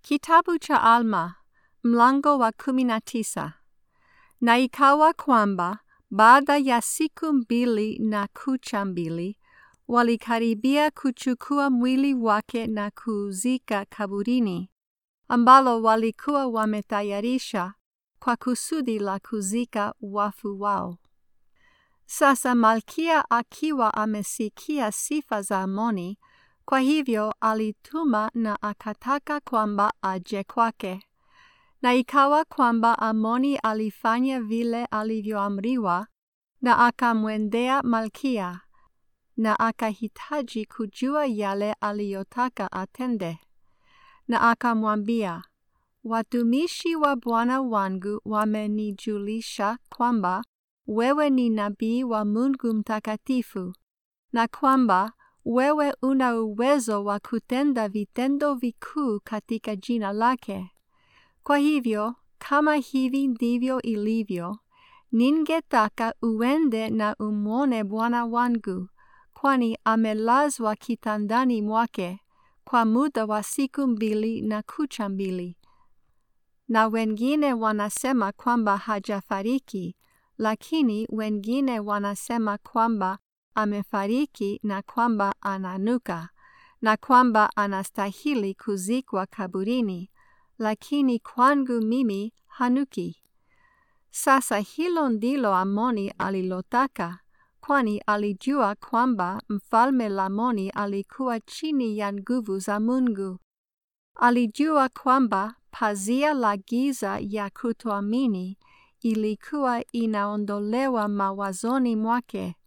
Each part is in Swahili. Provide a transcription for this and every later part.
Kitabu cha Alma, mlango wa kumi na tisa. Na ikawa kwamba baada ya siku mbili na kucha mbili, walikaribia kuchukua mwili wake na kuuzika kaburini, ambalo walikuwa wametayarisha kwa kusudi la kuzika wafu wao. Sasa Malkia akiwa amesikia sifa za Amoni, kwa hivyo alituma na akataka kwamba aje kwake. Na ikawa kwamba Amoni alifanya vile alivyoamriwa, na akamwendea Malkia, na akahitaji kujua yale aliyotaka atende. Na akamwambia, watumishi wa bwana wangu wamenijulisha kwamba wewe ni nabii wa Mungu mtakatifu, na kwamba wewe una uwezo wa kutenda vitendo vikuu katika jina lake. Kwa hivyo, kama hivi ndivyo ilivyo, ningetaka uende na umwone bwana wangu, kwani amelazwa kitandani mwake kwa muda wa siku mbili na kucha mbili. Na wengine wanasema kwamba hajafariki, lakini wengine wanasema kwamba amefariki na kwamba ananuka, na kwamba anastahili kuzikwa kaburini, lakini kwangu mimi hanuki. Sasa hilo ndilo Amoni alilotaka, kwani alijua kwamba mfalme Lamoni alikuwa chini ya nguvu za Mungu. Alijua kwamba pazia la giza ya kutoamini ilikuwa inaondolewa mawazoni mwake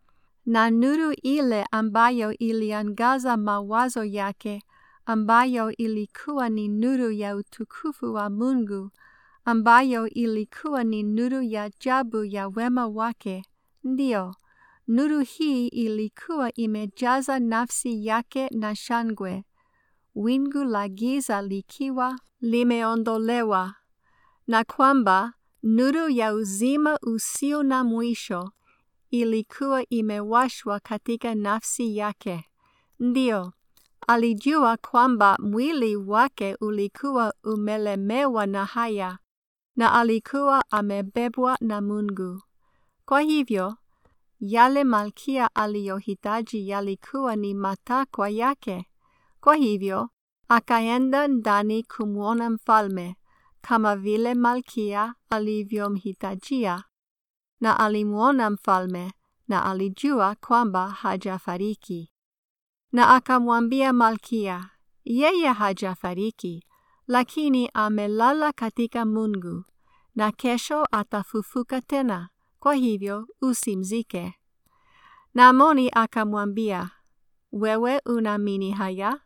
na nuru ile ambayo iliangaza mawazo yake, ambayo ilikuwa ni nuru ya utukufu wa Mungu, ambayo ilikuwa ni nuru ya ajabu ya wema wake. Ndiyo, nuru hii ilikuwa imejaza nafsi yake na shangwe, wingu la giza likiwa limeondolewa, na kwamba nuru ya uzima usio na mwisho ilikuwa imewashwa katika nafsi yake. Ndiyo, alijua kwamba mwili wake ulikuwa umelemewa na haya, na alikuwa amebebwa na Mungu. Kwa hivyo, yale Malkia aliyohitaji yalikuwa ni matakwa yake. Kwa hivyo, akaenda ndani kumwona mfalme, kama vile Malkia alivyomhitajia na alimwona mfalme na alijua kwamba hajafariki. Na akamwambia Malkia, yeye hajafariki, lakini amelala katika Mungu, na kesho atafufuka tena, kwa hivyo usimzike. Na Amoni akamwambia, wewe unaamini haya?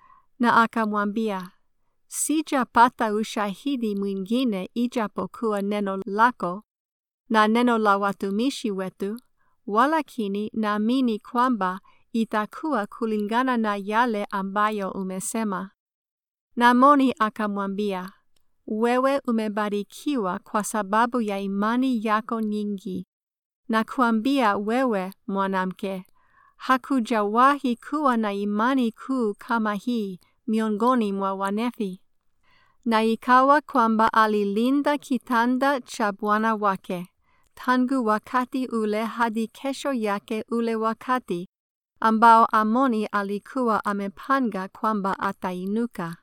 Na akamwambia, sijapata ushahidi mwingine ijapokuwa neno lako na neno la watumishi wetu, walakini naamini kwamba itakuwa kulingana na yale ambayo umesema. Na Amoni akamwambia, wewe umebarikiwa kwa sababu ya imani yako nyingi, na kuambia wewe mwanamke, hakujawahi kuwa na imani kuu kama hii miongoni mwa Wanefi. Na ikawa kwamba alilinda kitanda cha bwana wake tangu wakati ule hadi kesho yake ule wakati ambao Amoni alikuwa amepanga kwamba atainuka.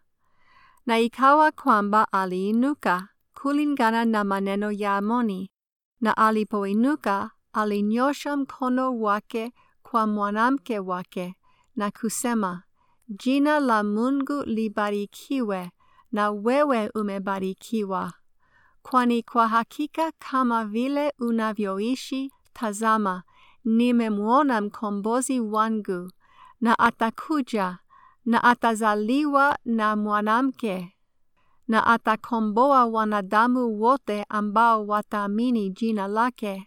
Na ikawa kwamba aliinuka kulingana na maneno ya Amoni, na alipoinuka alinyosha mkono wake kwa mwanamke wake na kusema, jina la Mungu libarikiwe na wewe umebarikiwa kwani kwa hakika kama vile unavyoishi, tazama, nimemwona mkombozi wangu, na atakuja, na atazaliwa na mwanamke, na atakomboa wanadamu wote ambao wataamini jina lake.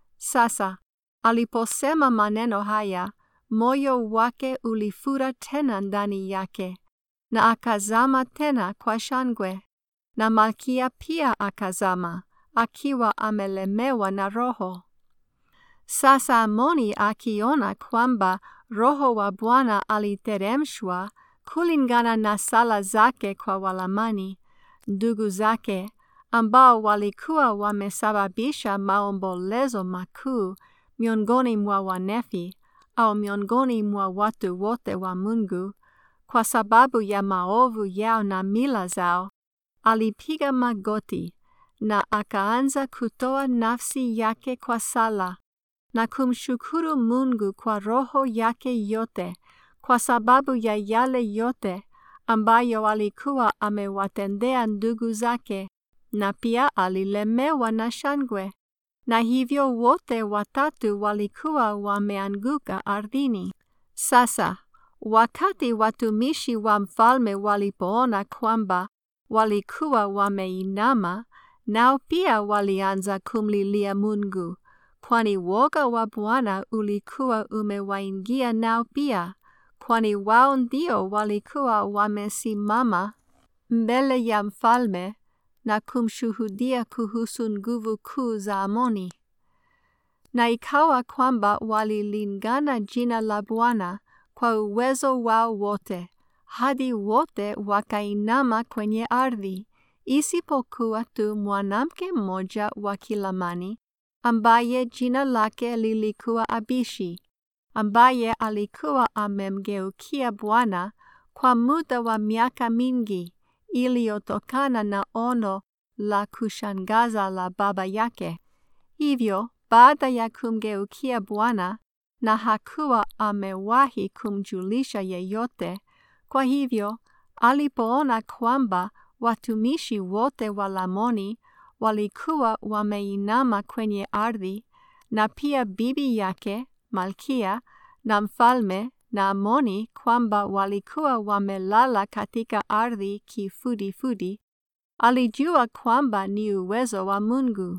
Sasa aliposema maneno haya, moyo wake ulifura tena ndani yake, na akazama tena kwa shangwe na Malkia pia akazama, akiwa amelemewa na roho. Sasa Amoni akiona kwamba Roho wa Bwana aliteremshwa kulingana na sala zake kwa Walamani ndugu zake ambao walikuwa wamesababisha maombolezo makuu miongoni mwa Wanefi au miongoni mwa watu wote wa Mungu kwa sababu ya maovu yao na mila zao, alipiga magoti na akaanza kutoa nafsi yake kwa sala na kumshukuru Mungu kwa roho yake yote kwa sababu ya yale yote ambayo alikuwa amewatendea ndugu zake, na pia alilemewa na shangwe, na hivyo wote watatu walikuwa wameanguka ardhini. Sasa wakati watumishi wa mfalme walipoona kwamba walikuwa wameinama, nao pia walianza kumlilia Mungu, kwani woga wa Bwana ulikuwa umewaingia nao pia, kwani wao ndio walikuwa wamesimama mbele ya mfalme na kumshuhudia kuhusu nguvu kuu za Amoni. Na ikawa kwamba walilingana jina la Bwana kwa uwezo wao wote, hadi wote wakainama kwenye ardhi, isipokuwa tu mwanamke mmoja wa Kilamani ambaye jina lake lilikuwa Abishi, ambaye alikuwa amemgeukia Bwana kwa muda wa miaka mingi iliyotokana na ono la kushangaza la baba yake. Hivyo baada ya kumgeukia Bwana na hakuwa amewahi kumjulisha yeyote, kwa hivyo alipoona kwamba watumishi wote wa Lamoni walikuwa wameinama kwenye ardhi, na pia bibi yake Malkia na mfalme na Amoni kwamba walikuwa wamelala katika ardhi kifudifudi, alijua kwamba ni uwezo wa Mungu.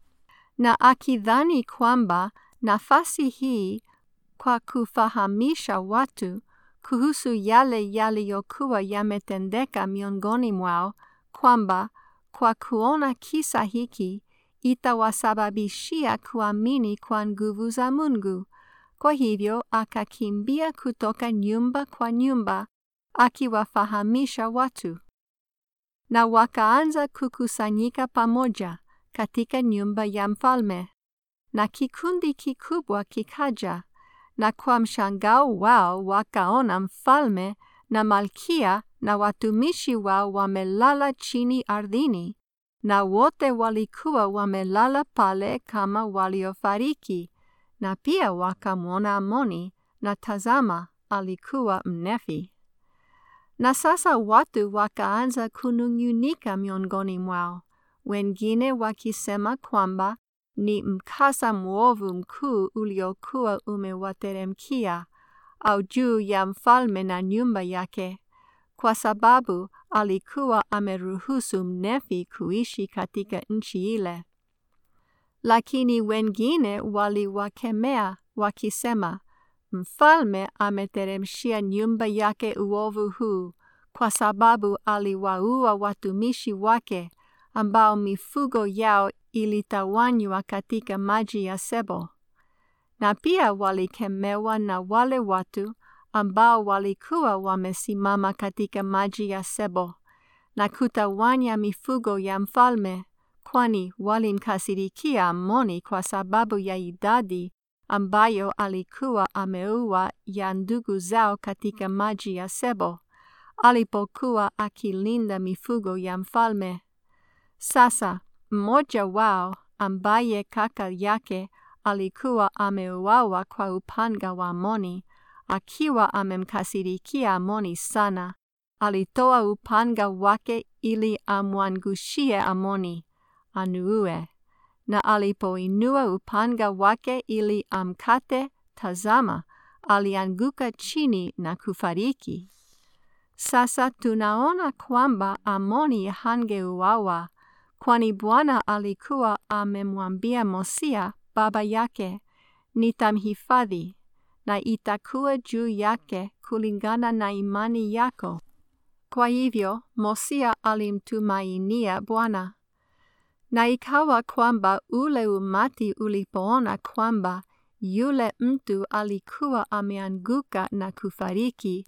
Na akidhani kwamba nafasi hii kwa kufahamisha watu kuhusu yale yaliyokuwa yametendeka miongoni mwao, kwamba kwa kuona kisa hiki itawasababishia kuamini kwa nguvu za Mungu. Kwa hivyo akakimbia kutoka nyumba kwa nyumba akiwafahamisha watu. Na wakaanza kukusanyika pamoja katika nyumba ya mfalme, na kikundi kikubwa kikaja, na kwa mshangao wao wakaona mfalme na malkia na watumishi wao wamelala chini ardhini, na wote walikuwa wamelala pale kama waliofariki na pia wakamwona Amoni, na tazama, alikuwa Mnefi. Na sasa watu wakaanza kunung'unika miongoni mwao, wengine wakisema kwamba ni mkasa mwovu mkuu uliokuwa umewateremkia au juu ya mfalme na nyumba yake, kwa sababu alikuwa ameruhusu Mnefi kuishi katika nchi ile. Lakini wengine waliwakemea wakisema, mfalme ameteremshia nyumba yake uovu huu kwa sababu aliwaua watumishi wake ambao mifugo yao ilitawanywa katika maji ya Sebo. Na pia walikemewa na wale watu ambao walikuwa wamesimama katika maji ya Sebo na kutawanya mifugo ya mfalme kwani walimkasirikia Amoni kwa sababu ya idadi ambayo alikuwa ameua ya ndugu zao katika maji ya Sebo alipokuwa akilinda mifugo ya mfalme. Sasa mmoja wao ambaye kaka yake alikuwa ameuawa kwa upanga wa Amoni, akiwa amemkasirikia Amoni sana, alitoa upanga wake ili amwangushie Amoni anuue. Na alipoinua upanga wake ili amkate, tazama, alianguka chini na kufariki. Sasa tunaona kwamba Amoni hangeuawa, kwani Bwana alikuwa amemwambia Mosia baba yake, nitamhifadhi na itakuwa juu yake kulingana na imani yako. Kwa hivyo Mosia alimtumainia Bwana. Na ikawa kwamba ule umati ulipoona kwamba yule mtu alikuwa ameanguka na kufariki,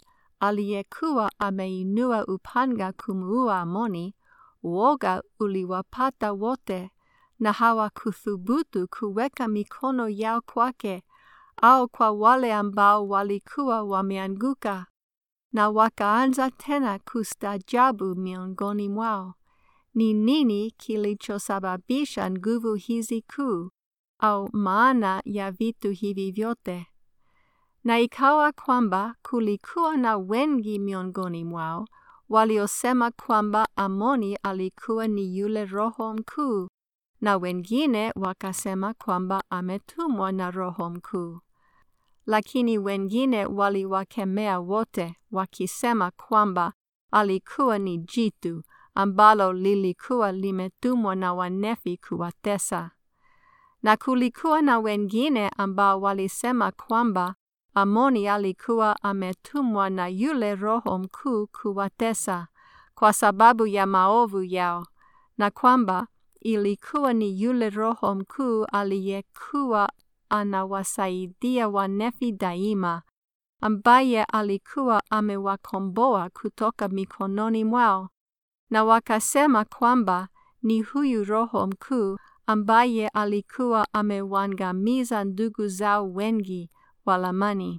aliyekuwa ameinua upanga kumuua Amoni, woga uliwapata wote, na hawakuthubutu kuweka mikono yao kwake au kwa wale ambao walikuwa wameanguka, na wakaanza tena kustajabu miongoni mwao. Ni nini kilichosababisha nguvu hizi kuu, au maana ya vitu hivi vyote? Na ikawa kwamba kulikuwa na wengi miongoni mwao waliosema kwamba Amoni alikuwa ni yule Roho Mkuu, na wengine wakasema kwamba ametumwa na Roho Mkuu. Lakini wengine waliwakemea wote, wakisema kwamba alikuwa ni jitu ambalo lilikuwa limetumwa na wanefi kuwatesa. Na kulikuwa na wengine ambao walisema kwamba Amoni alikuwa ametumwa na yule Roho Mkuu kuwatesa kwa sababu ya maovu yao, na kwamba ilikuwa ni yule Roho Mkuu aliyekuwa anawasaidia wanefi daima, ambaye alikuwa amewakomboa kutoka mikononi mwao, na wakasema kwamba ni huyu Roho Mkuu ambaye alikuwa amewangamiza ndugu zao wengi Walamani.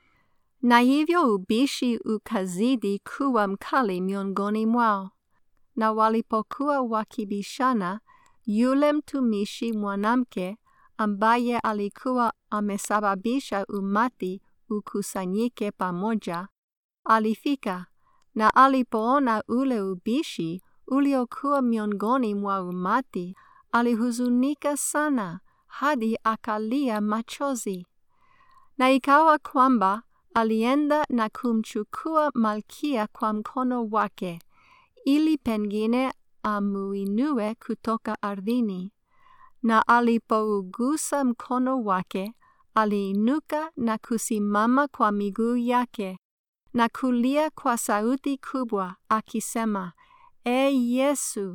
Na hivyo ubishi ukazidi kuwa mkali miongoni mwao. Na walipokuwa wakibishana, yule mtumishi mwanamke ambaye alikuwa amesababisha umati ukusanyike pamoja, alifika, na alipoona ule ubishi uliokuwa miongoni mwa umati, alihuzunika sana hadi akalia machozi. Na ikawa kwamba alienda na kumchukua Malkia kwa mkono wake, ili pengine amuinue kutoka ardhini. Na alipougusa mkono wake, aliinuka na kusimama kwa miguu yake, na kulia kwa sauti kubwa, akisema, E Yesu,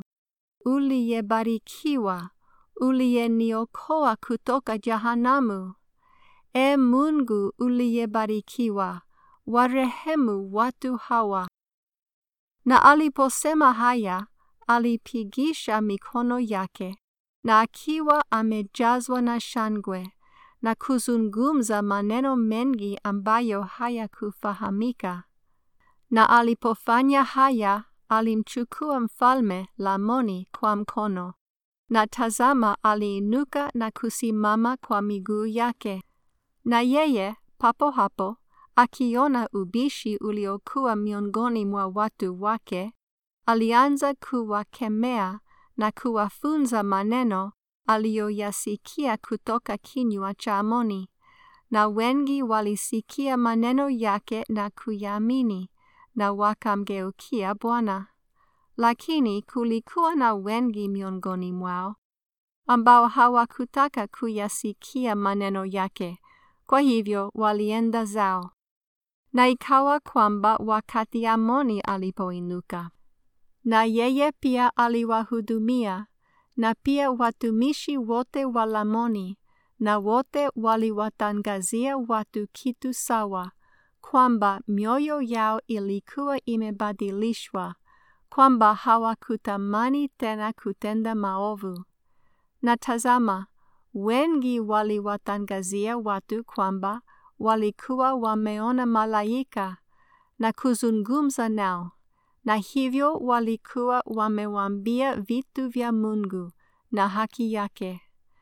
uliyebarikiwa, uliyeniokoa kutoka jahanamu. E Mungu uliyebarikiwa, warehemu watu hawa. Na aliposema haya, alipigisha mikono yake, na akiwa amejazwa na shangwe, na kuzungumza maneno mengi ambayo hayakufahamika. Na alipofanya haya, alimchukua mfalme Lamoni kwa mkono, na tazama, aliinuka na kusimama kwa miguu yake. Na yeye papo hapo, akiona ubishi uliokuwa miongoni mwa watu wake, alianza kuwakemea na kuwafunza maneno aliyoyasikia kutoka kinywa cha Amoni, na wengi walisikia maneno yake na kuyaamini, na wakamgeukia Bwana. Lakini kulikuwa na wengi miongoni mwao ambao hawakutaka kuyasikia maneno yake, kwa hivyo walienda zao. Na ikawa kwamba wakati Amoni alipoinuka, na yeye pia aliwahudumia, na pia watumishi wote wa Lamoni, na wote waliwatangazia watu kitu sawa, kwamba mioyo yao ilikuwa imebadilishwa, kwamba hawakutamani tena kutenda maovu. Na tazama, wengi waliwatangazia watu kwamba walikuwa wameona malaika na kuzungumza nao, na hivyo walikuwa wamewaambia vitu vya Mungu na haki yake.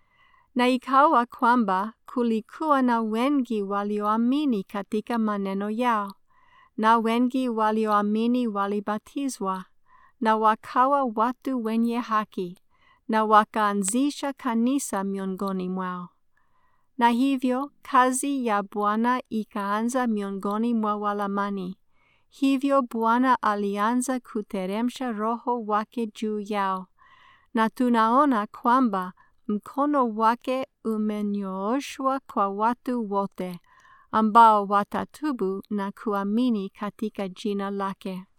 Na ikawa kwamba kulikuwa na wengi walioamini katika maneno yao, na wengi walioamini walibatizwa, na wakawa watu wenye haki, na wakaanzisha kanisa miongoni mwao. Na hivyo kazi ya Bwana ikaanza miongoni mwa Walamani. Hivyo Bwana alianza kuteremsha Roho wake juu yao, na tunaona kwamba mkono wake umenyooshwa kwa watu wote ambao watatubu na kuamini katika jina lake.